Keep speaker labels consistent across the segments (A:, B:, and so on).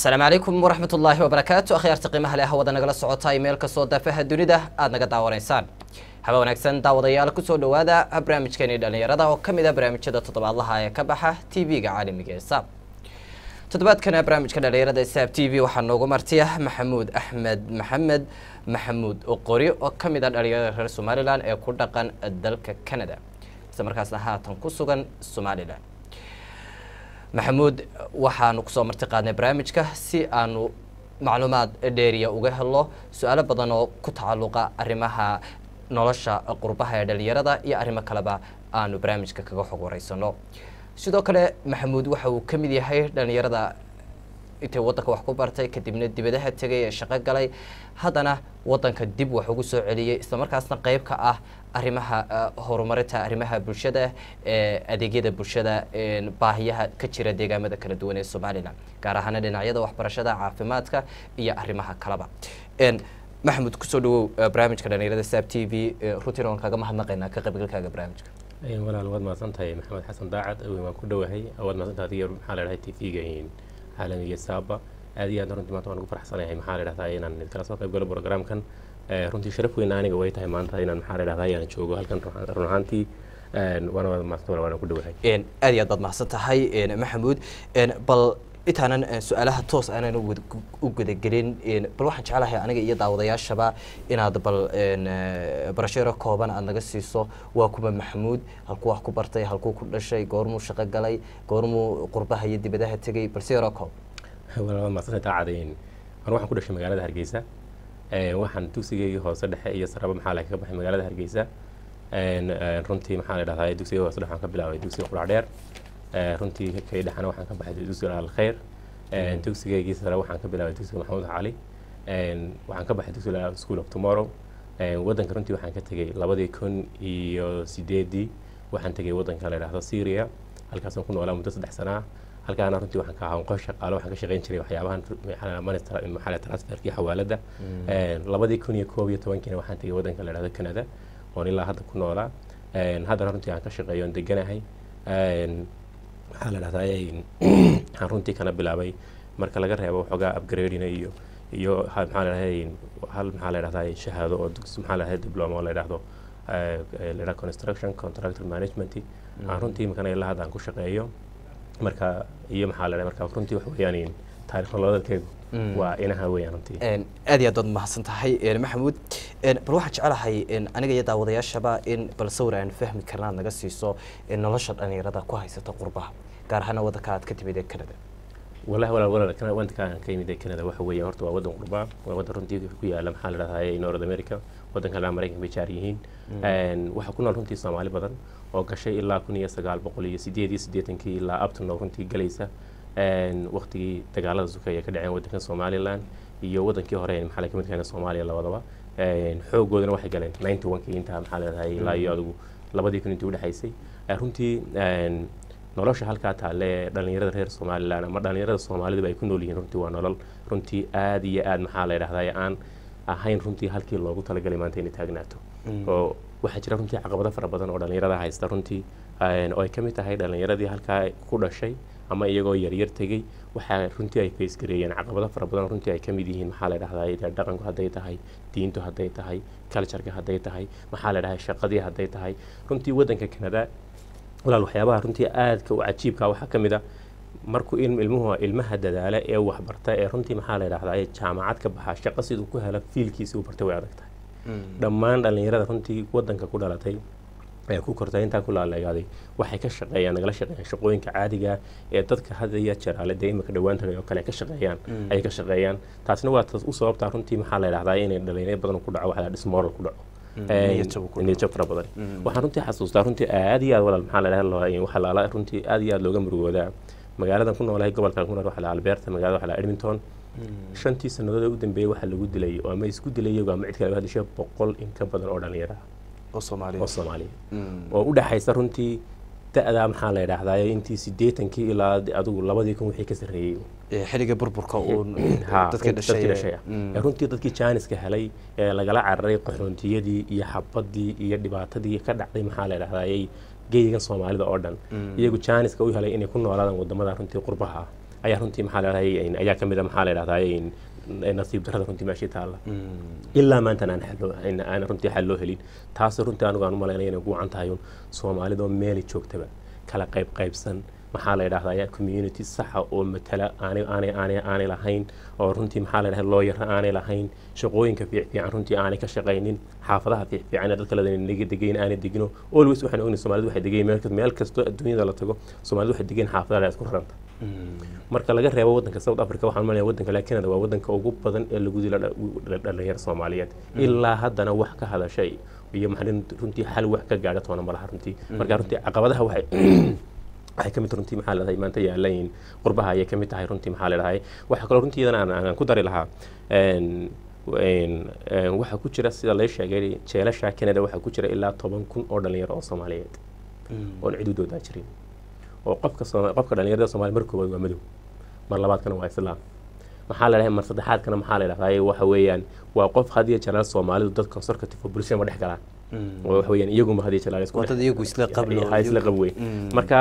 A: asalaamu calaykum waraxmat ullaahi wabarakaatu akhyaarta qiimaha leh hawada nagala socota meel kastoo daafaha dunida aada naga daawanaysaan haba wanaagsan daawadayaal kusoo dhowaada barnaamijkeeni dhallinyarada oo ka mid a barnaamijyada toddobaadlaha ee ka baxa t v-ga caalamiga ee saab toddobaadkana barnaamijka dhallinyarada ee saab t v waxaa noogu martiya maxamuud axmed maxamed maxamuud oqori oo ka mid a dhallinyarada reer somalilan ee ku dhaqan dalka canada isla markaasna haatan ku sugan somalilan maxamuud waxaanu kusoo marti qaadnay barnaamijka si aanu macluumaad dheeriya uga helo su-aalo badan oo ku tacalluqa arrimaha nolosha qurbaha ee dhalinyarada iyo arrimo kaleba aanu barnaamijka kaga xog wareysano sidoo kale maxamuud waxa uu ka mid yahay dhalinyarada intay waddanka wax ku bartay kadibna dibadaha tegay ee shaqo galay haddana waddanka dib wax ugu soo celiyey islamarkaasna qeyb ka ah arrimaha horumarinta arrimaha bulshada ee adeegyada bulshada baahiyaha ka jira deegaamada kala duwan ee somalilan gaar ahaana dhinacyada waxbarashada caafimaadka iyo arrimaha kaleba maxamuud kusoo dhawow barnaamijka dhalinyarada saab t v runtiin waan kaaga mahadnaqaynaa ka qaybgalkaaga barnaamijka
B: walaal waad mahadsan tahay maxamed xasan daacad waan ku dhowahay waad mahadsantahay adiga maxaa la dhahay t v-ga caalamiga saaba aad iyo aad runtii maanta waan ugu faraxsanahay maxaa la dhahdaa inaan idinkala soo qayb galo programkan runtii sharaf weyn aniga way tahay maanta inaan maxaa la dhahdaa inaan joogo halkan run ahaantii waana waad mahadsan waana ku dhowahay
A: aad iyo aad baad mahadsan tahay maxamuud bal intaanan su-aalaha toos aanan u gudagelin bal waxaan jeclahay aniga iyo daawadayaashaba inaad bal barasharo kooban aada naga siiso waa kuma maxamuud halkuu wax ku bartay halkuu ku dhashay goormuu shaqo galay goormuu qurbaha iyo dibadaha tegay bal si yaroo koob
B: waad mahadsan daacadayn an waxaan ku dhashay magaalada hargeysa waxaan dugsigeygii hoose dhexe iyo saraba maxaa laga baxay magaalada hargeysa runtii maxaa la dhahdaa dugsigeyga hoose dhexe waxaan ka bilaabay dugsiga qurac dheer runtii kay dhexana waxaan ka baxay dugsiga alkhayr dugsigeygii sare waxaan ka bilaabay dugsiga maxamuud cali waxaan ka baxay dugsiga school of tomorrow waddanka runtii waxaan ka tegey labadii kun iyo sideedii waxaan tegey waddanka la dhahdo syria halkaasaan ku noolaa muddo saddex sana halkaana runtii waxaan ka ahaa qof shaqaalo waxaan ka shaqayn jiray waxyaabahan maxaa transferkii xawaaladda labadii kun iyo koob iyo tobankiina waxaan tegey waddanka la dhahdo canada oon ilaa hadda ku noolaa haddana runtii aan ka shaqeeyo oon deganahay maxaa la dhahdaa waxaan runtii kana bilaabay marka laga reebo waxoogaa upgradina iyo iyo maxaa la dhahday hal maxaa la dhahdaa shahaado oo maxaa la dhahdaa diploma oo la dhahdo la dhahdo construction contractor management aan runtii imikana ilaa hadda aan ku shaqeeyo marka iyo maxaa la dhahdaa marka runtii wax weeyaan taarikh nololeedkeegu waa inaha weeyaan runtii
A: aad iyo aad baad mahadsan tahay maxamuud bal waxaan jecelahay aniga iyo daawadayaashaba in bal sawir aan fahmi karna aad naga siiso nolosha dhalinyarada ku haysata qurbaha gaar ahaana waddanka aad ka timid ee canada
B: wallahi walaal walaal waddanka aan ka yimid ee canada waxa weeye horta waa waddan qurbaa waa waddan runtii ku yaala maxaa la dhahdaa north america waddanka la maraykanka bay jaar yihiin waxaa ku nool runtii soomaali badan oo gashay ilaa kun iyo sagaal boqol iyo sideed iyo siddeetankii ilaa abtano runtii galaysa waqtigii dagaalada sukeeye ka dhaceen waddanka somalilan iyo waddankii hore maxaa la kamid keena soomaaliya labadaba xoogoodana waxay galeen ninety one-kii intaa maxaa leedahay ilaa iyo adigu labadii kun intii udhexaysay runtii nolosha halkaa taale ee dhalinyarada reer somalilan ama dhalinyarada soomaaliduba ay ku nool yihiin runtii waa nolol runtii aad iyo aad maxaa la dhahdaa aan ahayn runtii halkii loogu talagalay maanta inay taagnaato oo waxaa jira runtii caqabado fara badan oo dhalinyarada haysta runtii oo ay ka mid tahay dhalinyaradii halkaa ku dhashay ama iyagoo yaryar tegey waxaa runtii ay faysgareeyeen caqabado fara badan runtii ay ka mid yihiin maxaa la dhahdaa dhaqanku hadday tahay diintu hadday tahay cultureka hadday tahay maxaa la dhahay shaqadii hadday tahay runtii waddanka canada walaal waxyaabaha runtii aadka u cajiibka waxaa ka mid a markuu ilmuhu ilmaha dadaala ee waxbarta ee runtii maxaa la dhahdaa jaamacad ka baxa shaqo siduu ku hela fiilkiisii uu bartay way adag tahay dhammaan dhalinyarada runtii waddanka ku dhalatay ee ku kortay intaa ku laaleegaaday waxay ka shaqeeyaan nagala shaqeeyaan shaqooyinka caadiga ee dadka hadda iyo jeraale dee imika dhowaan tagay oo kale ka shaqeeyaan ay ka shaqeeyaan taasna waa taas u sababtaa runtii maxaa la dhahdaa inay dhalinyaro badan ku dhaco waxaa dismoral ku dhaco niyadjab fara badan waxaan runtii xasuustaa runtii aad iyo aad walaal maxaa la dhahaa waxaa laala runtii aad iyo aad looga murugoodaa magaaladan ku noolahay gobolkan ku nool waxaa la alberta magaalada waxaa la edmonton shantii sannadood ee u dambeeyey waxaa lagu dilay oo ama isku dilay iyagu ama cid kale hadishay boqol in ka badan oo dhalinyara
A: oo soomaaliya
B: oo soomaaliya oo u dhexaysa runtii da-da maxaa la yidhaahdaa intii siddeetankii ilaa adigu labadii kun wixii ka sarreeyey
A: xilliga burburka uu
B: Ha,
A: dadka
B: dadkii dhashay
A: dhashay
B: ah. Ee, runtii dadkii jaaniska helay ee lagala cararay qaxoontiyadii iyo xabadii iyo dhibaatadii ka dhacday maxaa la yidhahdayay geyigan soomaalida oo dhan iyagu jaaniska u helay inay ku noolaadaan wadamada runtii qurbaha ah ayaa runtii maxaa la dhahday ayaa ka mid a maxaa la dhahdaa nasiib darrada runtii meeshii taalla ilaa maantan aan xal loo- aan aan runtii xal loo helin taas runtii anigu aan u malaynaya inay ugu wacan tahay un soomaalidoo meeli joogtaba kala qayb qaybsan maxaa la yidhahdaa community saxa oo matala aanay aanay aanay aanay lahayn oo runtii maxaa la yidhahdaa looyara aanay lahayn shaqooyinka fiic fiican runtii aanay ka shaqaynin xaafadaha fiic fiican ee dadka ladanaga degayn aanay degino always waxaan ognahay soomaalidu waxay degayn meel kasta- meel kastoo adduunyada la tago soomaalidu waxay degayn xaafadaha la isku raranta marka laga reebo wadanka south africa waxaan malaya wadanka la canada waa wadanka ugu badan ee lagu dila dha- dhalinyaro soomaaliyeed ilaa haddana wax ka hadashay iyo maxaa runtii xal wax ka gaadha toona malaha runtii marka runtii caqabadaha waxay waxay ka mid runtii maxaa leedahay maanta yaalan qurbaha ayay ka mid tahay runtii maxaa leedahay waxaa kaloo runtii iyadana aan- aan ku dari lahaa een, een, een, waxaa ku jira sida lay sheegay jeelasha canada waxaa ku jira ilaa toban kun oo dhalinyaro oo soomaaliyeed oon cidudoodaa jirin oo qofka Sooma- qofka dhalinyarada soomaaliya mar koowaad waa madow mar labaadkana waa islaam maxaa la dhahay mar saddexaadkana maxaa la dhahdaa waxa weeyaan waa qof hadiya jalaal soomaalidu dad conservative oo bulshada ma dhex galaan oo waxa weeyaan iyaguma hadiya jalaal isku
C: waa dad iyagu isla qablo
B: ha isla qab wey marka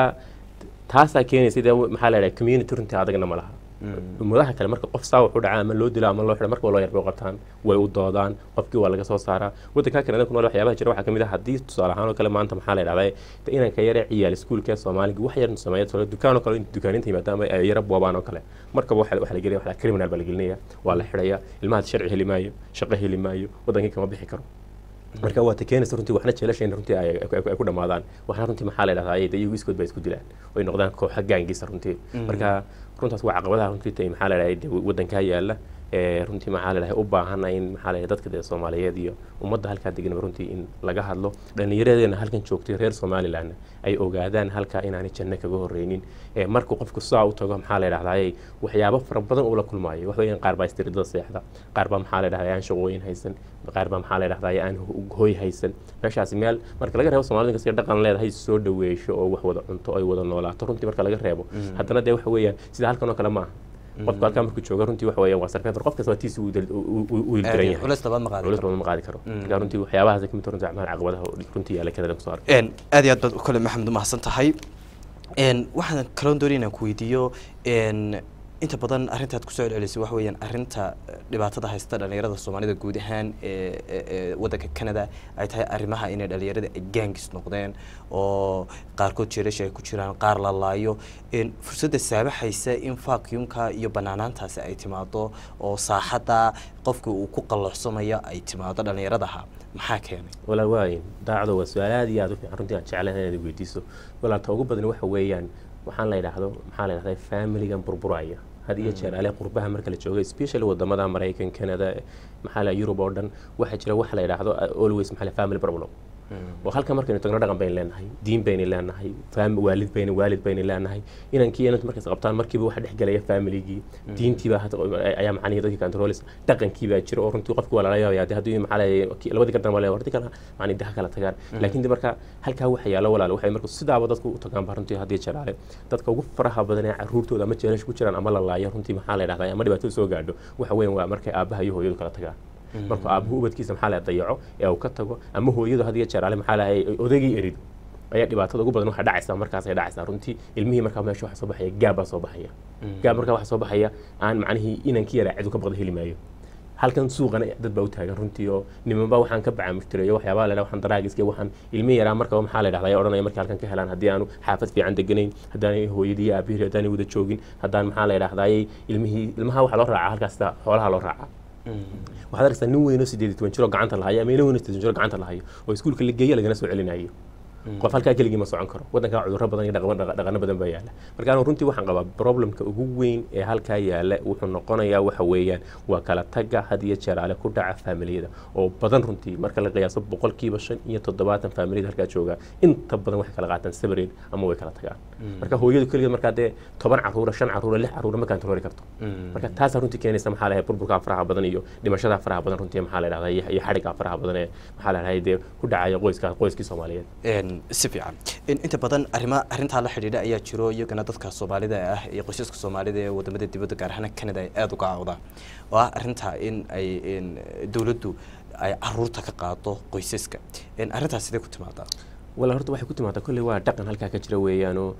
B: taasaa keenaysa dee maxaa la dhahay community runtii adagna ma laha ummadaha kale marka qof saa wuxuu dhacaa ama loo dilo ama loo xidho marka waa loo yarbay qabtaan way u doodaan qofkii waa laga soo saaraa wadanka kale ku nool waxyaabaha jira waxaa kamid ah haddii tusaale ahaan oo kale maanta maxaa la dhahdaa inanka yare ciyaal iskuulka ee soomaaliga wax yar sameeya tusaale dukaan oo kale in dukaaninta yimaada ama ay yara boobaan oo kale markaba waxa waxa la gelinaya waxa la criminal baa la gelinaya waa la xidhaya ilmahaas sharci heli maayo shaqo heli maayo wadankii kama bixi karo marka waa ta keenaysa runtii waxna jeelashayna runtii ay ay- ay ku dhamaadaan waxna runtii maxaa la dhahdaa de iyagu iskood baa isku dilaan oy noqdaan kooxa gaangiisa runtii marka runtaas waa caqabadaha runtii tay maxaa la dhahay de wadankaa yaala ee runtii maxaa la dhahay u baahana in maxaa la dhahay dadka dee soomaaliyeed iyo ummadda halkaa deganaba runtii in laga hadlo dhallinyaradeena halkan joogtay reer somalilandna ay ogaadaan halkaa inaanay janno kaga horreynin ee markuu qofku saa u tago maxaa la dhahdaa waxyaabo fara badan uu la kulmaayo wax weeyaan qaar baa istiridada seexda qaar baa maxaa la dhahdaa aan shaqooyin haysan qaar baa maxaa la dhahdaa aan ho- hooy haysan meeshaasi meel marka laga reebo soomaalida kasta dhaqan leedahay soo dhaweesho oo wax wada cunto ay wada noolaato runtii marka laga reebo haddana dee waxa weeyaan sida halkan oo kale ma aha qofka halkaa markuu jooga runtii waxa weeyaan waa sarfeetar qof kasta waa tiisi uu dal- uu- uu- uu ildiran yahay
C: culeys labaad ma qaadi
B: culis
C: karo
B: badan ma qaadi karo marka runtii waxyaabahaas ka mid ah runtii acmaal caqabadaha oo runtii yaala kanada kusoo arkay
C: Een, aad iyo aad baad kole maxamed umahadsan tahay Een, waxaan kaloon doonaya inaan ku weydiiyo een, inta badan arrintaad kusoo celcelisay waxa weeyaan arrinta eh, dhibaatada haysta dhalinyarada soomaalida guud ahaan ee ee- ee waddanka canada ay tahay arrimaha inay dhalinyarada ay gaangis noqdeen oo qaarkood jeelasha ay ku jiraan qaar la laayo Een, fursadda saabaxaysa in vacuumka iyo banaanaantaasi ay timaado oo saaxadda qofka uu ku qalloocsamaya ay timaado dhalinyaradaha maxaa keenay
B: walaal waayin daacdo waa su-aal aad iyo aad u fiican runtii aan jeclahay inaad weydiiso walaal ta ugu badan waxa weeyaan waxaan la yidhaahdo maxaa la yidhahdaa familigan burburaya had iyo jeer ale qurbaha marka la joogo especially wadamada maraykan canada maxaa la yurub oo dhan waxaa jira waxa la yidhaahdo uh, always maxaa la family problem oo halka markaynu tagno dhaqan baynu leenahay diin baynu leenahay fam waalid baynu waalid baynu leenahay inankii inantu markays qabtaan markiiba waxa dhex gelaya familigii diintiibaa hata ayaa macnihii dadkii controlis dhaqankii baa jira oo runtii qofku waa lala yaabaya de haddii maxaa la labadii gardan waa wardi kala macni daha kala tagaan laakiin de marka halkaa waxa yaalo walaal waxay marka sidaaba dadku u tagaan baa runtii haddii jalaale dadka ugu faraha badan ee caruurtooda ama jeelash ku jiraan ama la laayo runtii maxaa la yidhahdaa ama dhibaato soo gaadho waxa weeyaan waa markay aabbaha iyo hooyadu kala tagaan markuu aabuhu ubadkiisa maxaa la dayaco ee uu ka tago ama hooyadu hadiya jeer ale maxaa lahay odaygii erido ayaa dhibaatada ugu badan waxaa dhacaysaa markaasay dhacaysaa runtii ilmihii markaa meesha waxaa soo baxaya gaab baa soo baxaya gaab markaa waxaa soo baxaya aan macnihii inankii yaraa cidu ka baqda heli maayo halkan suuqana dad baa u taagan runtii oo nimanba waxaan ka bacaamujtireeyo waxyaabaa la waxaan daraagiska waxaan ilmi yaraa markaba maxaa la dhahdaa ayaa odhanaya markay halkan ka helaan haddii aanu xaafad fiican deganayn haddaanay hooyadii iyo aabihii haddaanay wada joogin haddaan maxaa la dhahdaayey ilmihii ilmaha waxaa loo raacaa halkaas sida xoolaha loo raacaa waxaad arkaysaa nin weynoo sideed iyo toban jiroo gacanta lahayo ama nin weynoo sideed jiro gacanta lahayo oo iskuulka la geeya lagana soo celinayo qof halkaa keligii ma socon karo waddankaa cudurro badan iyo dhaqan dhaqano badan baa yaala marka anu runtii waxaan qabaa problemka ugu weyn ee halkaa yaala wuxuu noqonayaa waxa weeyaan waa kala tagga had iyo jeer ale ku dhaca faamiliyada oo badan runtii marka la qiyaaso boqolkiiba shan iyo toddobaatan faamiliyada halkaa jooga inta badan waxay kala qaataan separate ama way kala tagaan marka hooyadu keligeed markaa dee toban caruura shan caruura lix caruura ma kantarooli karto marka taasaa runtii keenaysa maxaa la burburkaa faraha badan iyo dhimashada faraha badan runtii maxaa la dhahdaa iyo iyo xadhigaa faraha badan ee maxaa la dhahay dee ku dhacaya qoyska qoyskii soomaaliyeed
C: Een, si fiican In- inta badan arrima arrintaa la xidhiidha ayaa jiro iyagana dadka soomaalida ah iyo qoysaska soomaalida ee wadamada dibadda gaar ahaan canada ay aada uga cawdaan oo ah arrinta in ay in dowladdu ay caruurta ka qaado qoysaska In arrintaas sidee ku timaadaa
B: wala horta waxay ku timaadaa kolley waa dhaqan halkaa ka jira weeyaanoo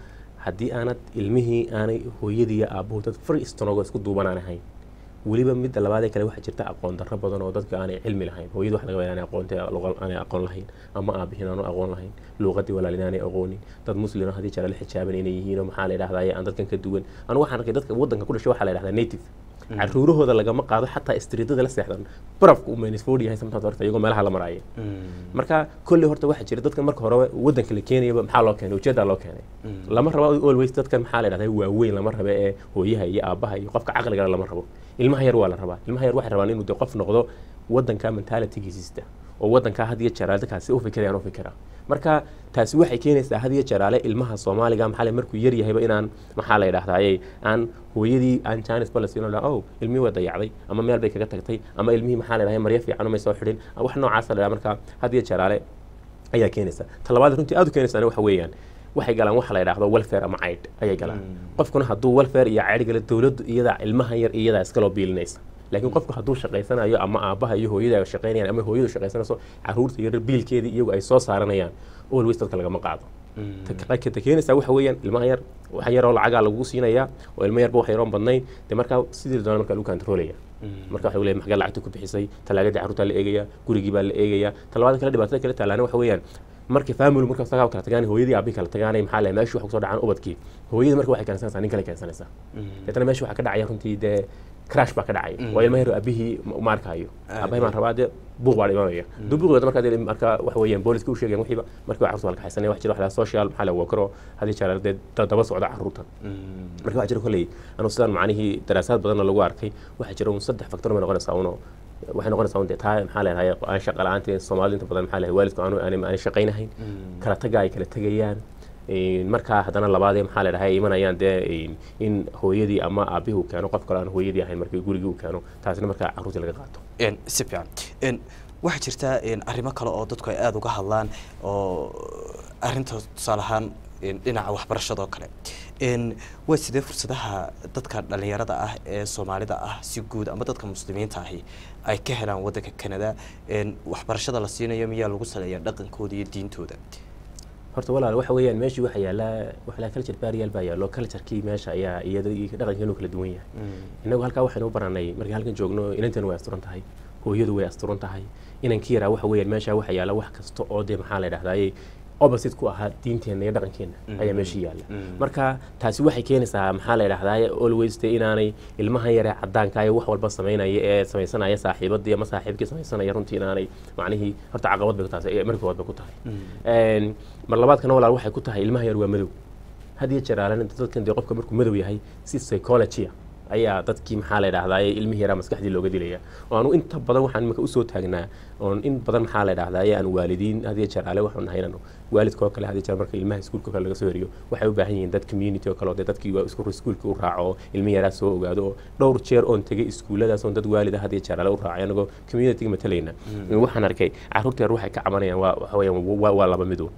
B: haddii aanad ilmihii aanay hooyadii iyo aabbuhu dad far istanoogo isku duuban aan ahayn weliba midda labaadee kale waxaa jirta aqoon darro badan oo dadka aanay cilmi lahayn hooyadu waxa laga yaabaa aanay aqoonta aanay aqoon lahayn ama aabihiin aanu aqoon lahayn luuqadii walaalin aanay aqoonin dad muslim oo haddii jara la xijaaban inay yihiin oo maxaa la yidhahdaa aan dadkan ka duwan anu waxaan arkay dadka waddanka ku dhashay waxaa la yidhahdaa native caruurahooda lagama qaado xataa istriidada la seexdan barafka uu minus yahay sometimes horta iyagoo meelaha la maraya marka kolley horta waxaa jira dadkan marka hore waddanka la keenayaba maxaa loo keenay ujeedaa loo keenay lama rabo always dadkan maxaa la yidhahdaa waaweyn lama rabo ee hooyaha iyo aabaha iyo qofka caqligana lama rabo ilmaha yar waa la rabaa ilmaha yar waxay rabaan inuu de qof noqdo waddanka mentalitygiisista oo waddankaa had iyo jeer dadkaasi u fikirayaan u fikira marka taasi waxay keenaysaa had iyo jeeraale ilmaha soomaaliga maxaa le markuu yar yahayba inaan maxaa la yidhahdaaye aan hooyadii aan janis balas inoo dhaha oh ilmihii waa dayacday ama meel bay kaga tagtay ama ilmihii maxaa la yidhahdaa maryo fiican umay soo xidhin wax noocaasa la yidhaha marka had iyo jeeraale ayaa keenaysa ta labaad runtii aad u keenaysaana waxa weeyaan waxay galaan waxa la yidhaahdo welfare ama caydh ayay galaan qofkuna hadduu welfare iyo caydh gala dowladdu iyadaa ilmaha yar iyadaa iskaloo biilinaysa laakiin qofku hadduu shaqaysanayo ama aabaha iyo hooyada shaqaynayaan ama hooyadu shaqaysanayso caruurta yar biilkeedii iyagu ay soo saaranayaan always dadka lagama qaado ta keenaysaa waxa weeyaan ilmaha yar waxa yaroo lacagaa lagu siinayaa oo ilmo yarba wax yaroon badnayn dee markaa sidii doona markaa lagu kantaroolaya marka waxa leeyahay maxaa lacagta ku bixisay talaagadii carruurtaa la eegaya gurigii baa la eegaya talabaada kale dhibaatada kale taalaana waxa weeyaan markay family marka sagaa kala tagaan hooyadii aabii kala tagaanay maxaa leeyahay meeshii wax kusoo dhacaan ubadkii hooyadii marka waxay keensanaysaa nin kale keensanaysaa deetana meeshii waxaa ka dhacaya runtii dee crash baa ka dhacay waa ilma yar aabihii ma arkayo aabahay maan rabaa dee buuq baa dhimanaya duu buuqeeda markaa dee marka waxa weeyaan booliska u sheegayan wixiiba markii waa carruurta waa la kaxaysanaya wax jira wax lahaa social maxaa la wakaro haddii jeer dee daba socda carruurta marka waxaa jira kolley anu sidaan macnihii daraasaad badanna lagu arkay waxaa jira un saddex factor bay noqonaysaa uno waxay noqonaysaa un dee taa maxaa leedahay aan shaqa la-aantii soomaalida inta badan maxaa leedahay waalidku aanu aanay shaqaynahayn kala taga ay kala tegayaan markaa haddana labaadee maxaa ladhahay ay imanayaan dee in hooyadii ama aabihii uu keeno qof kale aan hooyadii ahayn markii gurigii uu keeno taasina markaa carruurtii laga qaato
C: si fiican waxaa jirta arrimo kale oo dadku ay aada uga hadlaan oo arrinta tusaale ahaan dhinaca waxbarashadoo kale waa sidee fursadaha dadka dhalinyarada ah ee soomaalida ah si guud ama dadka muslimiinta ahi ay ka helaan waddanka canada waxbarashada la siinayo miyaa lagu saleeyaa dhaqankooda iyo diintooda
B: horta walaal waxa weeyaan meeshii waxa yaallaa waxa la culture barrier baa yaallo culturekii meesha ayaa iyada dhaqankeenu kala duwan yahay innagu halkaa waxaynu u baranay markii halkan joogno inanteenu way asturan tahay hooyadu way asturan tahay inankii yaraa waxa weeyaan meesha waxa yaalla wax kasta oo dee maxaa la yidhahdaaye opposite ku ahaa diinteenna iyo dhaqankeenna ayaa meesha yaalla marka taasi waxay keenaysaa maxaa la yidhahdaaye always dee inaanay ilmahan yaree caddaanka iyo wax walba samaynaya ee samaysanaya saaxiibadii ama saaxiibkii samaysanaya runtii inaanay macnihii horta caqabad bay ku tahay markii hood bay ku tahay mar labaadkana walaal waxay ku tahay ilmaha yar waa madow had iyo jeer aalan dadkan dee qofka markuu madow yahay si psychology ayaa dadkii maxaa la yidhahdaa ilmihii yaraa maskaxdii looga dilaya oo aanu inta badan waxaan imika usoo taagnaa oon in badan maxaa la yidhahdaa aan waalidiin hadiyo jeer ale waxaan nahay inaan waalidka oo kale hadiyo jeer marka ilmaha iskuulka kale laga soo heriyo waxay u baahan yihiin dad community oo kale oo dee dadkii isku iskuulka u raaco oo ilmihi yaraa soo ogaado oo dhowr jeer oon tegay iskuulladaas oon dad waalida hadiyo jeer ale u raacay anagoo communityga matalayna waxaan arkay carruurta yar waxay ka cabanayaan waa waxa weeyaan waa laba midow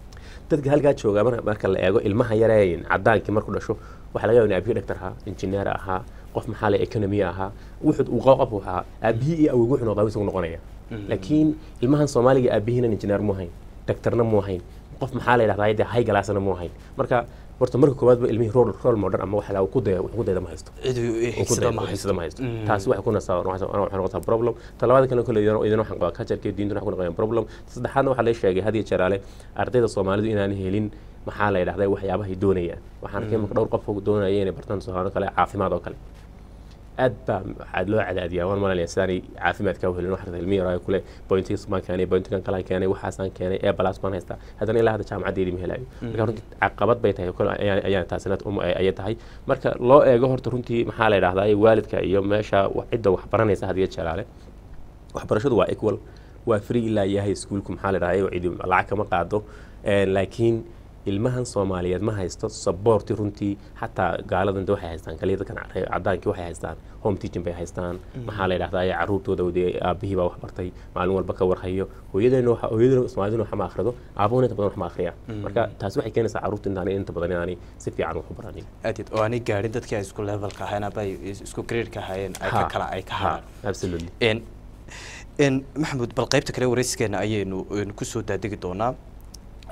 B: dadka halkaa jooga marka la eego ilmaha yaree cadaankii markuu dhasho waxaa laga yaaba in aabihii dhaktar ahaa injineer ahaa qof maxaa le economy ahaa wuxuu uu qof uu ahaa aabihii iyo awowgu wuxuu noqdaa isagu noqonaya laakiin ilmahan soomaaliga aabihiina injineer mu ahayn daktarna mu ahayn qof maxaa la yidhahdaa dee high galaasna mu ahayn marka horta marka koowaad ba ilmihii role role modern ama waxa ku daya ku dayda ma haysto
C: cidhigsada ma
B: haysada ma haysto taasi waxay ku nasaa waxay noqotaa problem talabaada kale kale idin waxaan qabaa culture diintuna waxay ku noqonayaan problem saddexaadna waxaa la sheegay had iyo jeer ale ardayda soomaalidu inaan helin maxaa la yidhahdaa waxyaabahay doonayaan waxaan arkay marka dhowr qof doonaya inay bartaan tusaale kale caafimaad oo kale aad baa waxaa loo cadaadiyaa waan malanaya sidaanay caafimaadka u helin waxaa ilmi yaraa kule bointigas baan keenay bointigan kalaan keenay waxaasaan keenay ee balaas baan haystaa haddana ilaa hadda jaamacadeedii ma helayo marka runtii caqabad bay tahay kole ayaa taasina ayay tahay marka loo eego horta runtii maxaa la yidhahdaa waalidka iyo meesha cidda wax baranaysa hadiyo jalaale waxbarashadu waa equal waa free ilaa yahay iskuulku maxaa la yidhahdaa cidi lacag kama qaado laakiin ilmahan soomaaliyeed ma haysto saboorti runtii xataa gaaladan de waxay haystaan kaliya dadkan cadaankii waxay haystaan home teaching bay haystaan maxaa la yidhahdaa caruurtooda dee aabihii baa wax bartay maalin walba ka warhayo hooyadeena hooyadena soomaaliduna wax ma akhrido aabuhuna inta badan wax ma akhriya marka taasi waxay keenaysaa caruurta intaan inta badan inaanay si fiican wax u baranin
C: aadid oo aanay gaadhin dadkii ay isku levelka ahayn aba isku gradeka ahaayeen ay ka kala ay ka hadaan
B: absolutely
C: maxamuud bal qaybta kale waraysigeena ayaynu kusoo daadegi doonaa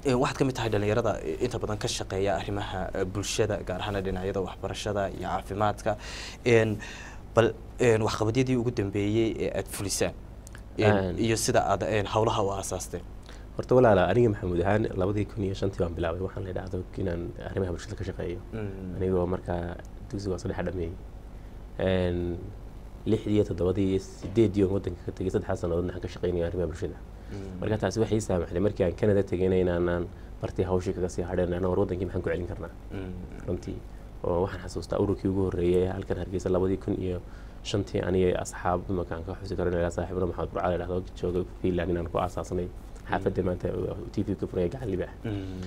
C: Ee, waxaad ka mid tahay dhalinyarada ee, inta badan ka shaqeeya arrimaha eh, bulshada gaar ahaan dhinacyada waxbarashada iyo caafimaadka Een, bal een, waxqabadyadii ugu dambeeyey ee aad fulisaan Een,
B: Een.
C: iyo sida aad een, hawlaha u aasaasteen
B: horta walaala aniga maxamuud ahaan labadii kun iyo shantii baan bilaabay waxaan la idhaahdo inaan arrimaha bulshada ka shaqeeyo anigoo markaa dugsiga hoose dhexe dhameeyey Een, lixdii iyo toddobadii iyo sideedii oo wadanka ka tegay saddexdaa sannadood waxaan ka shaqeynaya arrimaha bulshada marka taasi waxay ii saamaxday markii aan canada tegayna inaanaan bartii hawshii kaga sii hadheen anaa war wadankii maxaan ku celin karnaa runtii oo waxaan xasuustaa ururkii ugu horreeyay ee halkan hargeysa labadii kun iyo shantii aniga asxaab imakaan ka xusi karo ilaa saaxiibna maxamed burcale idhahdo jooga finland inaan ku aasaasnay xaafadda maanta t v ka furaya gacan libaax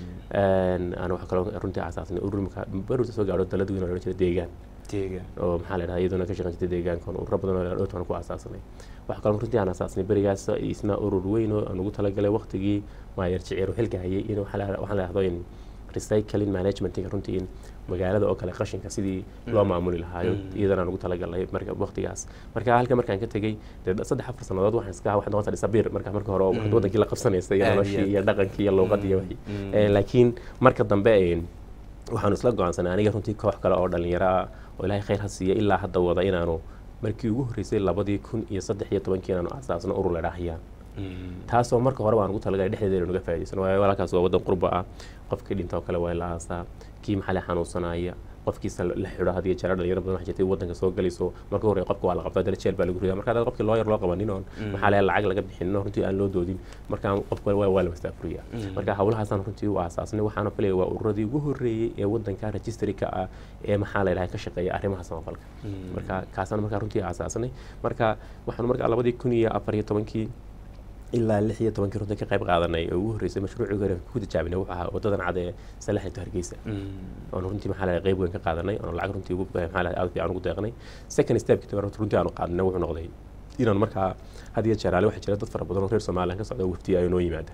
B: aan waxaa kaloo runtii aasaasnay urur markaa baruurta soo gaadho dalad weyn oo la odhan jira deegaan
C: deegaan
B: oo maxaa la dhahaa iyaduna ka shaqeyn jirtay deegaankan ururo badan oo dhowrtan ku aasaasnay waxaa kaloo runtii aan aasaasnay berigaas isna urur weyn oo aan ugu talagalay waqtigii maayar jiciir xilka hayay in waxaa la waxaan la dhahdo in recycling managementinga runtii in magaalada oo kale qashinka sidii loo maamuli lahaayo iyadana aan ugu talagalnay marka waqtigaas marka halka markaan ka tegey dee saddex afar sannadood waxaan iska waxaan noqon dhisabiir marka marka hore oo wadankii la qabsanaysa iyo
C: Aad iyo
B: noloshii
C: aad.
B: iyo dhaqankii iyo luuqadii iyo wixii
C: Mm.
B: Eh, laakiin marka dambe eh, waxaanu isla go-aansanay aniga runtii koox kale oo dhalinyaro ah oo ilaahay khayr ha siiya ilaa hadda wada inaanu markii ugu horreysay labadii kun iyo saddex iyo tobankii inaanu aasaasno urur la dhaahayaan taasoo marka hore baan ugu talagalay dhexdeeda naga faa'iidaysan waayo walaalkaas waa waddan qurba ah qofkii dhinta oo kale waa la aasaa kii maxalle xanuunsanaya qofkiisa la xidho hadiyo jeera dhalinyaro badan waxaa jirtay waddanka soo galayso marka hore qofka waa la qabtaa dana jeel baa lagu ridaa marka hadda qofkii loo yar loo qabanin oon maxaa leeyahay lacag laga bixinin oo runtii aan loo doodin marka qofka waa waa la mastaafuriyaa marka hawlahaasaan runtii u aasaasnay waxaana filaya waa ururadii ugu horreeyey ee waddanka registry ka ah ee maxaa la yidhaha ka shaqeeya arrimaha samafalka marka kaasaan markaa runtii aasaasnay marka waxaanu markaa labadii kun iyo afar iyo tobankii ilaa lix iyo tobankii runtii ka qayb qaadanay oo ugu horreysay mashruucii hore ku tijaabinay wuxuu ahaa wadadan cad ee salaxinta hargeysa oonu runtii maxaa lahay qayb weyn ka qaadanay oonu lacag runtii ugu maxaa lahay aad fiican ugu deeqnay second stepki tabar runtii aanu qaadnay wuxuu noqday inaan markaa had iyo jeer ale waxaa jira dad fara badan oo reer somaliland ka socda oo waftiya ay noo yimaada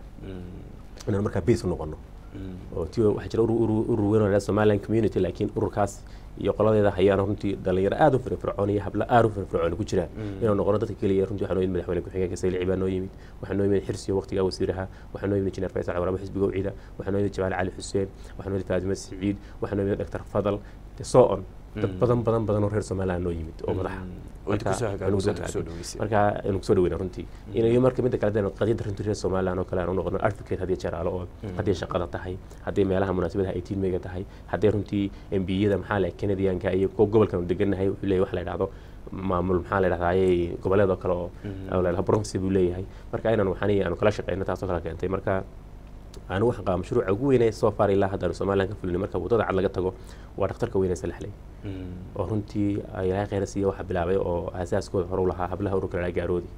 B: inaan markaa base u noqono oo ti waxaa jira urur urur- urur weyn oo la yidhahdo somaliland community laakiin ururkaas iyo qoladeeda hayaana runtii dhalinyaro aad u firfircoon iyo hablo aad u firfircoon ku jiraan inuu noqono dadka keliya runtii waxaa noo yimid madaxweyne ku-xigeenka saylici baa noo yimid waxaa noo yimid xirsiyo waqtigaa wasiiraha waxaa noo yimid injineer faysal cawraabo xisbiga ucida waxaa noo yimid jawaal cali xuseen waxaa noo yimid faatime siciid waxaa noo yimid dr fadal so on dad badan badan badan oo reer somaliland noo yimid oo madaxa
C: oo idinku soo hagaagay,
B: anagu soo
C: waddanka soo
B: hagaagay.
C: dhaweysay.
B: marka anu kusoo dhaweyna runtii inayo marka midda kale dee qadiyadda runtii reer somaliland oo kale aan u noqono advocate haddii jaraalo oo haddii shaqada tahay haddii meelaha munaasabadaha ay tiinmeyga tahay haddii runtii embiyada maxaa la canadianka iyo kuwa gobolkan uu degannahay wuxuu leeyahay waxa la yidhahdo maamul maxaa la yidhahdaa ayay goboleed oo kale oo oo la yidhahdo bronxy buu leeyahay marka inaan waxaan aanu kala shaqeyno taasoo kale keentay marka anigu waxaan qabaa mashruuca ugu weynee soo far ilaa hadda aanu somaliland ka fulinay marka waddada cad laga tago waa dhakhtarka weynee salaxley oo runtii ilaahay khayra siiya waxaa bilaabay oo aasaaskooda hore u lahaa hablaha ururka la gaaroodi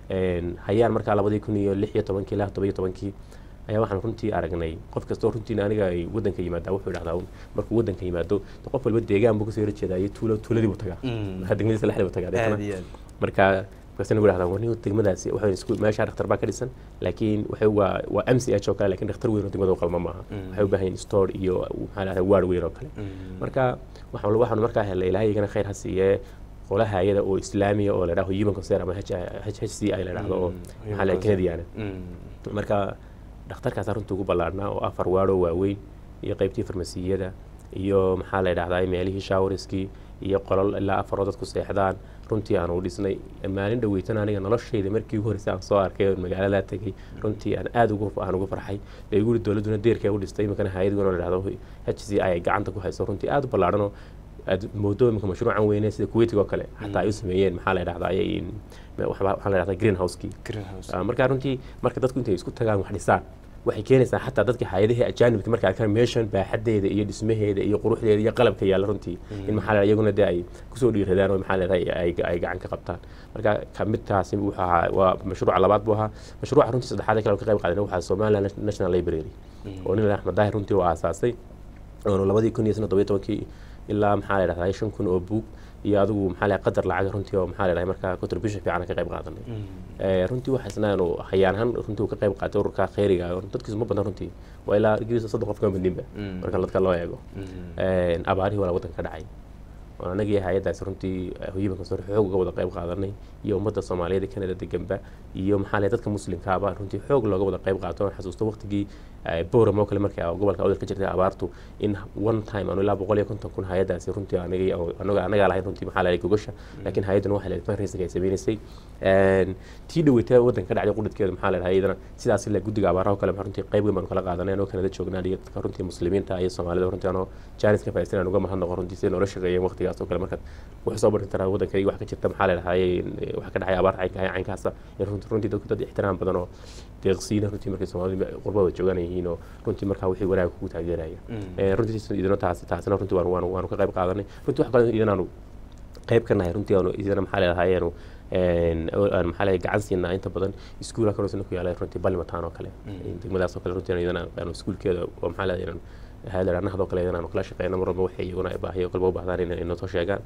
B: hayaan markaa labadii kun iyo lix iyo tobankii ilaa todoba iyo tobankii ayaa waxaan runtii aragnay qof kastoo runtiina aniga ay waddanka yimaadaa wuxuu idhahdaa un markuu waddanka yimaado de qof walba deegaan buu kasoo horjeedaa iyo tuulo tuuladii buu tagaa marka degmadiisa lexdii buu tagaa deetana
C: aad iyo aad
B: marka markaasina gu dhahdaa warni degmadaasi waxay isku meesha dhakhtar baa ka dhisan laakiin waxay waa waa m c h oo kale laakiin dhakhtar weyn oo degmada u qalma maaha waxay u baahan yihiin store iyo maxaa lahdaa waar weyn oo kale marka waxaan waxaanu markaa helay ilaahay igana khayr ha siiyee qola hayada oo islaamiya oo la dhaho human concern ama h h c i la dhahdo oo maxaa la canadiana marka dhakhtarkaas runtii ugu ballaarhnaa oo afar waadhoo waaweyn iyo qaybtii farmasiyada iyo maxaa la dhahdaa meelihii shawariskii iyo qolol ilaa afaroo dadku seexdaan runtii aan u dhisnay maalin dhaweytan aniga noloshayda markii ugu horreysay aan soo arkay oon magaaladaa tegay runtii aan aad ugu aan ugu farxay dee igu yidhi dowladduna deerkay u dhistay iminkana hay-adguna la dhahdo h c i ay gacanta ku hayso runtii aad u ballaarhanoo aad moodo iminka mashruucan weyne sida kuweytiga oo kale xataa ay u sameeyeen maxaa la dhahdaa ayay waxaa la dhahdaa greenhouse-kii
C: greenhouse
B: Ah, marka runtii marka dadku intay isku tagaan wax dhisaan waxay keenaysaa xataa dadka hay-adihii ajaanibka markay arkaan meeshan baaxadeeda iyo dhismaheeda iyo quruxdeeda iyo qalabka yaalla runtii in maxaa la iyaguna dee ay kusoo dhiiradaan oo maxaa leedahay ay ay gacan ka qabtaan marka ka midkaasi wuxuu ahaa waa mashruuca labaad buu ahaa mashruuca runtii saddexaad ee kale oo ka qayb qaadanay waxaa somaliland national library oo nin axmed daahir runtii uu aasaasay oonu labadii kun iyo todoba iyo tobankii ilaa maxaa la dhahdaa shan kun oo buug iyo adigu maxaa la qadar lacag runtii oo maxaa la dhahay markaa contribution fiican ka qayb qaadanay Eh, runtii waxaa isna aanu hayaan ahaan runtii uu ka qayb qaatay ururka khayriga oo dadkiisu ma badan runtii waa ilaa ingiriis soddon qof kama badninba marka dadka loo eego Eh, abaarihii walaa waddanka ka dhacay oo anagii hay-addaasi runtii hoyibanka sore xoog uga wada qayb qaadanay iyo ummadda soomaaliyeed ee canada deganba iyo maxaa leh dadka muslimkaaba runtii xoog looga wada qayb qaato aan xasuusto waqtigii boram oo kale markii gobolka awdal ka jirtay abaartu in one time aanu ilaa boqol iyo konton kun hay-addaasi runtii anagii anaga anagaa lahayn runtii maxaa lahay gogasha laakiin hay-adduna waxay leedahay fundraising ay sameynaysay tii dhaweyta waddanka ka dhacday qudhadkeeda maxaa leedahay iyadana sidaas ilaa guddiga abaaraha oo kale runtii qayb weyn baanu kala qaadanay anoo kanada joognaa iyo dadka runtii muslimiinta iyo soomaalida runtii anoo jaanis ka faa'iidsan aan uga mahadnaqo runtii siday noola shaqeeyeen waqtigaas oo kale markaad wax soo barin taraa waddankayga wax ka jirta maxaa leedahay wax ka dhacay abaar caynka caynkaasa runtii dadku dad ixtiraam badan oo deeqsiina runtii markay soomaalida qurbada joogan yihiin oo runtii markaa wixii wanaag kugu taageeraya runtii idino taasi taasina runtii waanu waanu waanu ka qayb qaadanay runtii wax kale idinaanu qayb ka nahay runtii aanu idina maxaa leedahay aanu aan maxaa leeyahay gacan siinaa inta badan iskuulka kaloo ku yaala runtii balmataan oo kale degmadaas oo kale runtii iyadana aanu iskuulkeeda oo maxaa leedahay haadaraanahadoo kale iyadana aanu kala shaqeyna mar walba waxay iyaguna baahiyo kalba u baahdaan inay noo soo sheegaan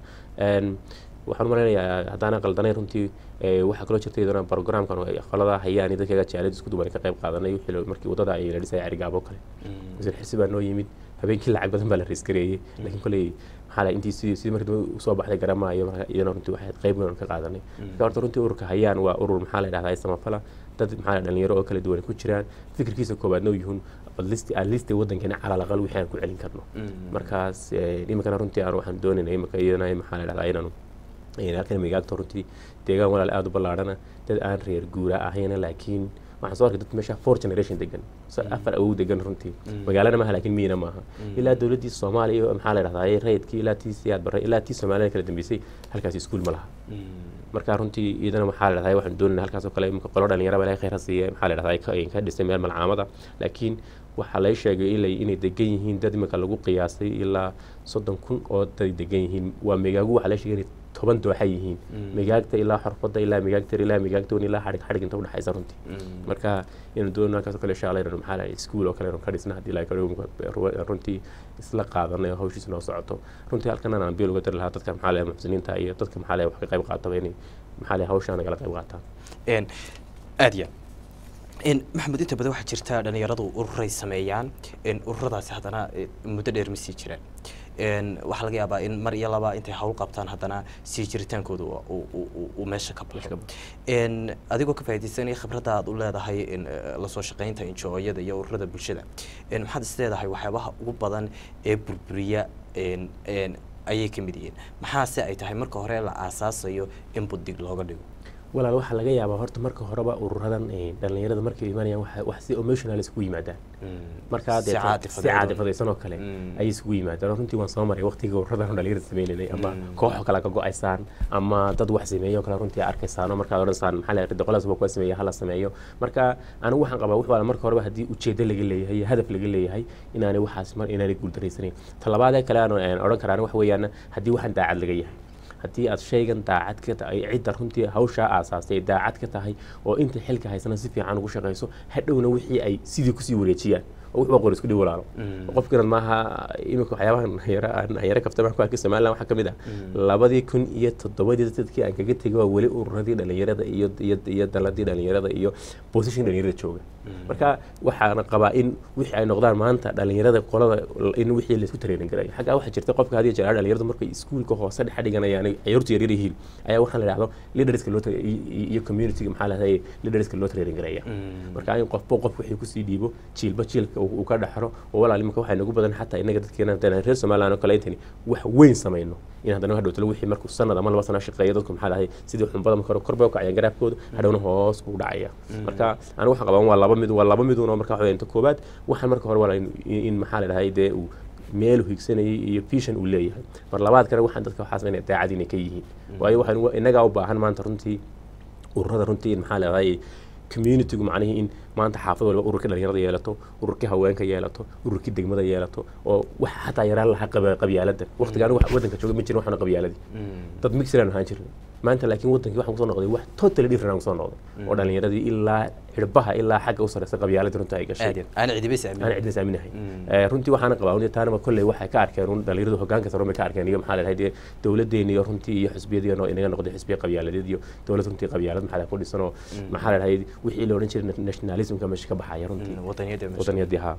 B: waxaan malaynayaa haddaana qaldanay runtii waxaa kaloo jirta iyadana programkan qolada hayaan iyo dadkaga jaalid isku duban ka qayb qaadanay wixii markii wadada ay la dhisay carigaabo kale wasiir xirsi baa noo yimid habeenkii lacag badan baa la riiskareeyey laakiin koley maxaa intii sidii sidii markii dambe usoo baxday garamaayo marka iyadana runtii waxay qayb weyn ka qaadanay marka horta runtii ururka hayaan waa urur maxaa la dhahdaa samafala dad maxaa dhalinyaro oo kala duwan ku jiraan fikirkiisa koobaadna uu yihiin list at least waddankeena calal aqal wixii aan ku celin karno markaas iminkana runtii aan waxaan doonaynaa iminka iyadana maxaa la dhahdaa inaanu halkan migaagto runtii deegaan walaal aada u ballaadhana dad aan reer guura ahayna laakiin waxaan soo arkay dad meesha four generation degan afar awow degan runtii magaalana maaha laakiin miyina maaha ilaa dowladdii soomaaliya maxaa la dhahdaa rayidkii ilaa tii siyaad barre ilaa tii soomaalida kala dambeysay halkaasi iskuul ma laha marka runtii iyadana maxaa la dhahdaa waxaan doonayna halkaas oo kale imika qolo dhalinyaraba ilahay khayr ha siiye maxaa la dhahdaa ka dhisay meel malcaamada laakiin waxaa lay sheegay ilay inay degan yihiin dad imika lagu qiyaasay ilaa soddon kun oo dad degan yihiin waa megaagu waxaa lay sheegay inay toban dooxa yihiin migaagta ilaa xorfada ilaa migaagtar ilaa migaagtoon ilaa xadhig xadhig inta udhexaysa runtii marka inaan doonno halkaas oo kale insha allah inaan maxaa lahay iskuul oo kale inaan ka dhisna haddii ilaa runtii isla qaadanay oo hawshiisa noo socoto runtii halkan aan biil uga dari lahaa dadka maxaa lahay muxsiniinta iyo dadka maxaa lahay wax ka qayb qaataba inay maxaa lahay hawshaa nagala qayb qaataan
C: aad ya maxamed inta badan waxaa jirta dhalinyaradu ururay sameeyaan ururadaasi haddana muddo dheer ma sii jiraan waxaa laga yaabaa in mar iyo laba intay hawl qabtaan haddana sii jiritaankooda uu meesha ka baxo adigoo ka faaidaysanaya khibradda aad u leedahay lasoo shaqeynta injooyada iyo ururada bulshada maxaad is leedahay waxyaabaha ugu badan ee burburiya ayay ka mid yihiin maxaase ay tahay marka hore la aasaasayo in buddig looga dhigo
B: walaal waxaa laga yaabaa horta marka horeba ururadan dhalinyarada markay imaanayaan wax si emotional isugu yimaadaan markaa
C: Si caatifadeed.
B: si caadifadaysan oo kale ayay isugu yimaadaan oo runtii waan soo maray waqtiga ururadan dhalinyarada sameynaynay ama kooxo kale ka go-aysaan ama dad wax sameeyo kale runtii arkaysaan oo markaad odhansaan maxaa la yidhi qolaas waa kuwa sameeya hala sameeyo marka anigu waxaan qabaa wax wala marka horeba haddii ujeedo laga leeyahay iyo hadaf laga leeyahay inaanay waxaas mar inaanay guuldaraysaneyn talabaadee kale aan odhan karaan wax weeyaan haddii waxaan daacad laga yahay haddii aad shaygan daacad ka tahay cidda runtii hawshaa aasaastay daacad ka tahay oo inta xilka haysana si fiican ugu shaqayso hadhowna wixii ay sidii kusii wareejiyaan oo wuxuu qor isku dhow walaalo qofkinan maaha iminka waxyaabahan yara aan yara kafta baan ku arkay somaliland waxaa kamid ah labadii kun iyo toddobadii dadkii aan kaga tegay waa weli ururadii dhalinyarada iyo iyo iyo daladii dhalinyarada iyo position dhalinyarada jooga marka waxaana qabaa in wixii ay noqdaan maanta dhalinyarada qolada in wixii laisku tareenin garayo xaggaa waxaa jirta qofka hadiyo jeer dhalinyaradu markay iskuulka hoose dhex dhiganayaan ciyaartu yaryar yihiin ayaa waxaan la idhahdo leaderska loo tra- iyo iyo communityga maxaa lahday leaderska loo tareenin garaya marka in qofba qof wixii kusii dhiibo jiilba jiilka uu uu ka dhaxro oo walaal iminka waxaa nagu badan xataa inaga dadkeena haddana reer somaliland oo kale intani wax weyn samayno in haddana hadhowtalo wixii markuu sanad ama laba sano shaqeeyo dadku maxaa lahay sidii xunbada marka hore kor bay u kacayaan garaafkooda hadhowna hoos buu dhacaya marka anigu waxaan qabaa waa laba mid waa laba midun oo marka waxa inta koobaad waxaan marka hore waa in in maxaa la dhahay dee uu meel uu higsanayay iyo vision uu leeyahay mar labaad kale waxaan dadka waxaa sameynaya daacad inay ka yihiin waayo waxaan inagaa u baahan maanta runtii ururada runtii in maxaa la dhahay communitygu macnihii in maanta xaafad walba ururkii dhalinyarada yeelato ururkii haweenka yeelato ururkii degmada yeelato oo wax xataa yaraan lahaa qaba- qabyaalada waqtiga anigu wadanka jooga ma jirin waxaana qabyaaladii dad mixiraan ahaan jirnay maanta laakiin wadankii waxaan kusoo noqday wax totally different aan kusoo noqday oo dhalinyaradii ilaa xidhbaha ilaa xagga u sarreysa qabyaaladii runtii ay gashay
C: aad iyo aan cidiba is
B: aan
C: aamin
B: cidna saaminahay
C: Mm.
B: Eh, runtii waxaana qabaa un taanaba kolley waxay ka arkeen un dhalinyaradu hogaanka sare bay ka arkeen iyo maxaa leedahay dee dowladeena iyo runtii iyo xisbiyadii oo inaga noqday xisbiya qabyaaladeed iyo dowlad runtii qabyaalad maxaa leedahay ku dhisan oo maxaa leedahay wixii la odhan jiray nationalismka meesha ka baxaya runtii
C: wadaniyada
B: wadaniyadii haa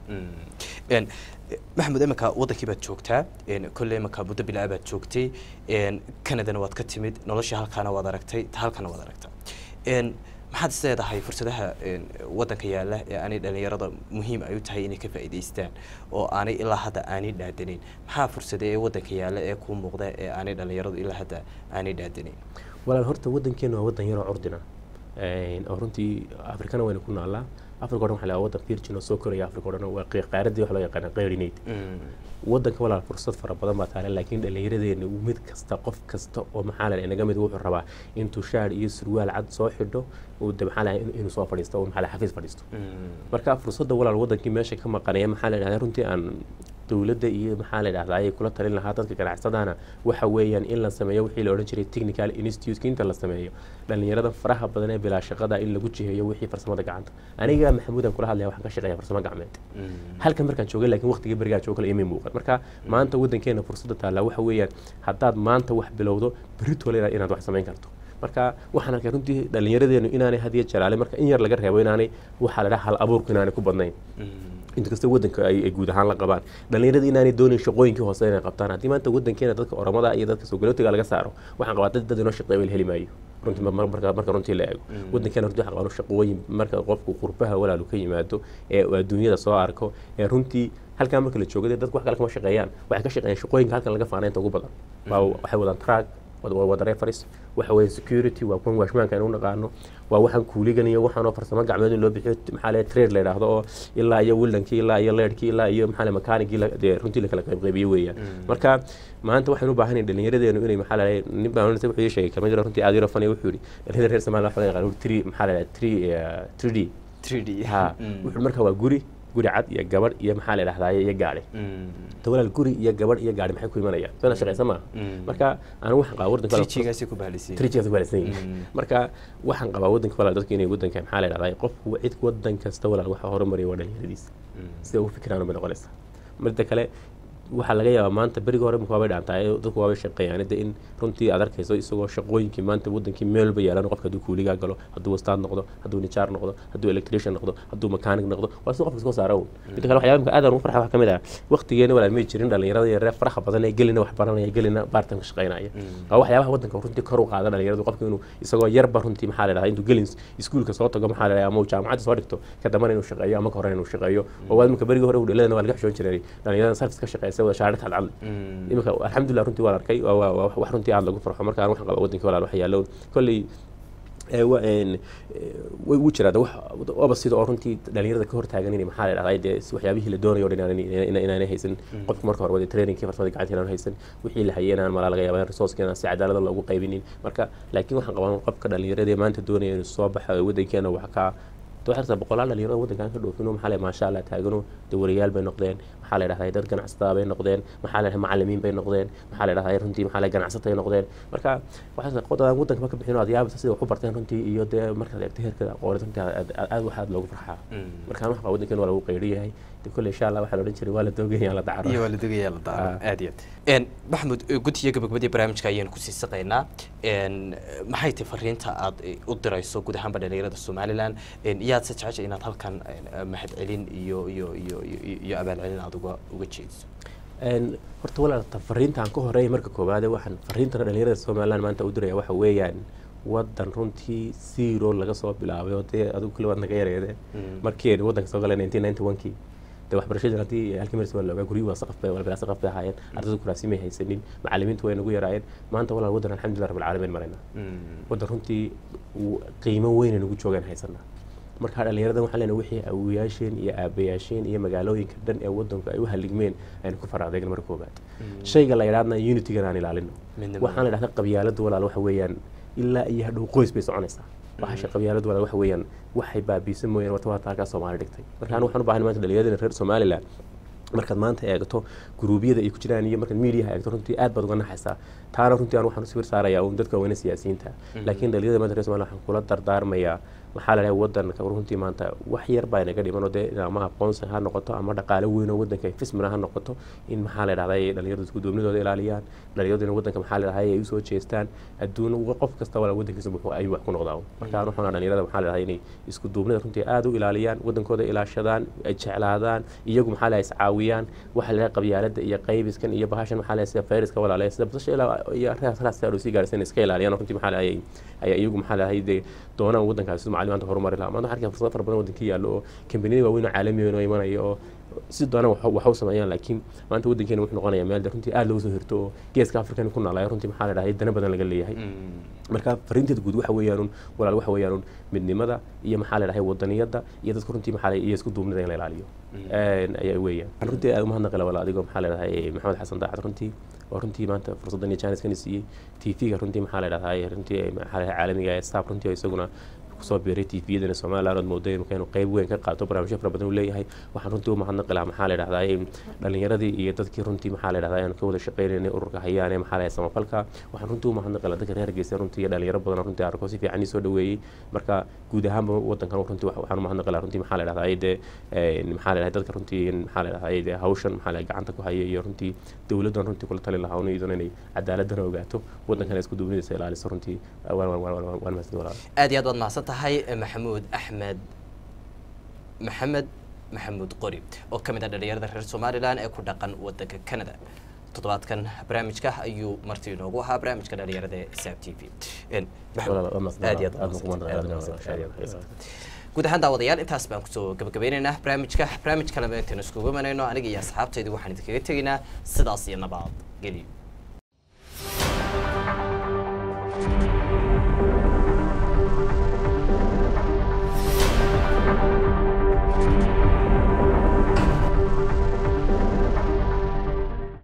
C: n maxamed iminka wadankii baad joogtaa n kolley iminka muddo bilaa baad joogtay n canadana waad ka timid nolosha halkaana waad aragtay ta halkana waad aragtaa n maxaad is leedahay fursadaha n wadanka yaalla ee aanay dhalinyarada muhiim ay u tahay inay ka faa'iidaystaan oo aanay ilaa hadda aanay dhaadanin maxaa fursada ee wadanka yaalla ee kuu muuqda ee aanay dhalinyaradu ilaa hadda aanay dhaadanin
B: walaal horta wadankeena waa wadan yaroo curdina Een, oo runtii afrikana wayna ku naallaa afrika o dhan waxaa la wadan virgin oo soo koraya afrika o dhan waa qey- qaaradii wax loo yaqaana qeyrineyd wadanka walaal fursad fara badan baa taale laakiin dhallinyaradeena mid kasta qof kasta oo maxaa la inaga mid wuxuu rabaa intuu shaar iyo surwaal cad soo xidho uu de maxaa la inuu soo fadhiisto oo maxaa la xafiis fadhiisto marka fursadda walaal wadankii meesha ka maqanaya maxaa la dhahdaa runtii aan dowladda iyo maxaa la dhahdaa ayay kula talin lahaa dadka ganacsadana waxa weeyaan in la sameeyo wixii la odhan jiray technical institute inta la sameeyo dhalinyarada faraha badan ee bilaa shaqada in lagu jiheeyo wixii farsamada gacanta aniga maxamuudan kula hadlaya waxaan ka shaqeeya farsamo gacmeed halkan markaan joogay laakiin waqtigii berigaa joogo kale imay muuqan marka maanta wadankeena fursadda taallaa waxa weeyaan haddaad maanta wax bilowdo berritole inaad inaad wax samayn karto marka waxaan arkay runtii dhallinyaradeenu inaanay had iyo jalaale marka in yar laga reebo inaanay waxaa la dhaha hal abuurku inaanay ku badnayn inta kasta wadanka ay ay guud ahaan la qabaan dhalinyarada inaanay doonin shaqooyinkii hoose inay qabtaan haddii maanta wadankeena dadka oromada iyo dadka soogalootiga laga saaro waxaan qabaa dad dad inoo shaqeeya la heli maayo runtii mar- mar- marka marka runtii la eego wadankeena runtii waxaan qabaa shaqooyin marka qofku qurbaha walaalu ka yimaado ee uu adduunyada soo arko ee runtii halkaa marka la joogo dee dadku wax kale kama shaqeeyaan waxay ka shaqeeyaan shaqooyinka halkan laga faana inta ugu badan waa waxay wadaan track waa wada reference waxa weeye security waa kuwan waashmaanka aynu u naqaano waa waxaan kuuligan iyo waxaan oo farsamo gacmeed in loo bixiyo maxaa le trade la yidhaahdo oo ilaa iyo wildankii ilaa iyo leedhkii ilaa iyo maxaa le makaanigii la- dee runtii la kala qaybqaybiyo weeyaan marka maanta waxaynu u baahan dhalinyaradeenu inay maxaa la nin baa wuxuu ii sheegay kalma jiro runtii aad yaro fani wuxuu yidhi dhalinyarada reer Soomaaliya waxa laga yaqaan three maxaa la yidhahdaa three eh, 3D
C: 3D
B: ha wuxuu marka waa guri guri cad iyo gabadh iyo maxaa la yidhahdaa iyo gaadhi ta walaal guri iyo gabadh iyo gaadhi maxay ku imanayaan soo shaqaysa maaha marka anigu waxaan qabaa wadanka walaal-
C: trijigaasi ku bahalisay
B: trijigaas waalidsan yihiin marka waxaan qabaa wadanka walaal dadka inay wadanka maxaa la yidhahdaa qofku cid wadan kasta walaal waxa horumaraya waa dhalinyaradiisa sida ugu fikiraan bay noqonaysaa midda kale waxaa laga yaabaa maanta berigi hore imika waabay dhaantaa ee dadku waabay shaqeeyaan de in runtii aad arkayso isagoo shaqooyinkii maanta wadankii meel walba yaalan qofka hadduu kuuligaa galo hadduu wastaad noqdo hadduu nijaar noqdo hadduu electrician noqdo hadduu mechanic noqdo waa si qofka iska saara un midda kale waxyaaba imika aad aan ugu farxa waxaa ka mid ah waqtigeena walaal may jirin dhalinyarada iyo reer faraha badan ee gelina wax baranaya gelina baartan ka shaqeynaya waa waxyaabaha wadanka runtii kor u qaada dhalinyaradu qofka inuu isagoo yarba runtii maxaa la dhahdaa intuu gelin iskuulka soo tago maxaa la dhahdaa ama uu jaamacadda soo dhigto ka dambana inuu shaqeeyo ama ka hore inuu shaqeeyo oo waa imika berigi hore udhaladana waa laga xishoon jiray dhalinyarada sarfis ka shaqeysa wada shaarad cadcad imika alxamdulilah runtii waan arkay waa- waa waa wax runtii aad lagu farxo marka aan waxaan qabaa wadankii walaal wax yaallo kolley ee wa- een, ee, way wuu jiraa de wax oba sida oo runtii dhalinyarada ka hortaagan inay maxaa la dhahdaa dee si waxyaabihii la doonayo o dhan inaan- inaan- inaanay haysan qofka marka hore wada trainingkii farsamada gacanta inaan haysan wixii la hayay inaan malaa laga yaaba in resourceka inaan si cadaalada loogu qaybinin marka laakiin waxaan qabaa qofka dhalinyarada ee maanta doonaya inuu soo baxa wadankeena wax ka waxaa boqolaal dhalinyarada wadankan ka dhoofino maxaa la maasha allah taagano dawarayaal bay noqdeen maxaa la dhahdaa dad ganacsatada bay noqdeen maxaa la dhahdaa macallimiin bay noqdeen maxaa la dhahdaa runtii maxaa la ganacsatay noqdeen marka waxaa qodobaan wadanka ma ka bixino aad yaabasa sida wax u barteen runtii iyo dee markaad eegto heerka aqoonid runtii aad aad- aad waxaad loogu farxaa markaan waxa wadankan waa lagu qayri yahay de kolle insha allah waxaa la odhan jiray waa la doogaya la dacaro
C: iyo waa la dogayaa la daaro
B: Ah.
C: aad iyo aad maxamuud guddiga gabagabadii barnaamijka ayaan kusii saqaynaa n maxay tahay fariinta aad eh, u dirayso guud ahaanba dhalinyarada somalilan n iyaad se jecesha inaad halkan eh, mahadcelin iyo iyo iyo iyo- iyo abaalcelin aad uga uga jeediso
B: Een, horta walaalta fariintaan ka horeeya marka koowaade waxaan fariintana dhalinyarada somaliland maanta u diraya waxa weeyaan wadan runtii zero laga soo bilaabay oo dee adigu kuli waad naga yareede markii aynu wadanka soo galay nineteen ninety one kii dee waxbarashadii haddii halkii maris waa la ogaa guryihi waa saqaf bay walbilaa saqaf bay ahaayeen ardaydu kuraasi may haysanin macallimiintu way nagu yaraayeen maanta walaal wadan alxamdulilah rabbil caalamiin maraynaa wadan runtii uu qiimo weyn nagu joogaan haysanaa marka dhalinyarada waxaan leenahay wixii awoyaasheen iyo aabayaasheen iyo magaalooyinka dhan ee wadanku ay u haligmeen aynu ku faraadeegna marka koobaad shayga la yidhahdna unitygan aan ilaalino
C: Midnimada.
B: waxaan la dhahdaa qabyaaladu walaal waxa weeyaan ilaa iyo hadhow qoys bay soconaysaa waxasha qabyaaladu walaal waxa weeyaan waxay baabiisa mooyaan wata waata halkaa soomaali dhigtay marka anigu waxaan u baahan maanta dhalinyarada reer somaliland markaad maanta eegto guruubyada ay ku jiraan iyo markaad miidiyaha eegto runtii aad baad uga naxaysaa taana runtii aan waxaan u sawir saarayaa uun dadka weyne siyaasiyiinta laakiin dhalinyarada maanta reer somaliland waxaan kula dardaarmayaa maxaa la dhahay wadanka runtii maanta wax yar baa inaga dhiman oo dee ama aqoonsi ha noqoto ama dhaqaale weyn oo wadanka fismina ha noqoto in maxaa la dhahday dhalinyaradu iskuduubnidooda ilaaliyaan dhalinyaradu in wadanka maxaa la dhahay ay usoo jeestaan adduun qof kasta wala wadankiisa wuxuu ayuu wax ku noqdaa marka waxaan dhalinyarada maxaa la dhahay inay iskuduubnida runtii aada u ilaaliyaan wadankooda ilaashadaan ay jeclaadaan iyagu maxaa la iscaawiyaan waxa la dhahay qabyaalada iyo qaybiskan iyo bahashan maxaa la sida fayraska walaale sida basasha ilaa iyo raas raas sii gaarsan iska ilaaliyaan runtii maxaa la dhahay ayaa iyagu maxaa la dhahay dee doonaan wadankaasi siduu macalimiinta horumari lahaa maanta waxaa fursado fara badan wadanka yaallo oo kambaniyada waaweyn oo caalamiyan oo imanaya oo si doonaan wax u sameeyaan laakiin maanta wadankeena wuxuu noqonayaa meel runtii aada loogu soo hirto oo geeska afrikan ku noolaayo runtii maxaa la dhahay dana badan laga leeyahay marka fariinteeda guud waxa weeyaan walaal waxa weeyaan midnimada iyo maxaa la dhahay wadaniyada iyo dadka runtii maxaa iyo isku duubnida in la ilaaliyo ayaa weeyaan waxaan runtii aada umahadnaqila walaal adigoo maxaa la dhahay maxamed xasan daacad runtii oo runtii maanta fursaddan iyo jaaniskan siiyey tv-ga runtii maxaa la dhahday runtii maxaa la dhahay caalamiga ee staff runtii oo isaguna kusoo biiray tviyadana somaliland ood mooday marka inuu qayb weyn ka qaato barnaamijyo fara badan uu leeyahay waxaan runtii u mahadnaqi lahaa maxaa la dhahday dhalinyaradii iyo dadkii runtii maxaa la dhahday aan ka wada shaqaynaynay ururka hayaan ee maxaa la samafalka waxaan runtii u mahadnaqi lahaa dadka reer Hargeysa runtii iyo dhalinyaro badan runtii arko si fiican soo dhaweeyey marka guud ahaanba wadankan runtii waxaan u mahadnaqi lahaa runtii maxaa la dhahday de maxaa la dhahday dadka runtii maxaa la dhahday de hawshan maxaa la gacanta ku haya iyo runtii dowladdan runtii kula tali lahaa iyaduna inay cadaaladana ogaato wadankan isku duubnidiisa ilaaliso runtii waan mahadsan walaal
A: aad iyo aad waad mahadsan tahay maxamuud axmed maxamed maxamuud qori oo ka mid ah dhalinyarada reer somalilan ee ku dhaqan wadanka canada toddobaadkan barnaamijka ayuu marti inoogu ahaa barnaamijka dhalinyarada ee saab t v aad iyo aad guud ahaan daawadayaal intaas baan kusoo gabagabeynaynaa barnaamijka barnaamij kaleba intaanu iskugu imanayno aniga iyo asxaabtaydu waxaan idinkaga tegaynaa sidaas iyo nabad geliyo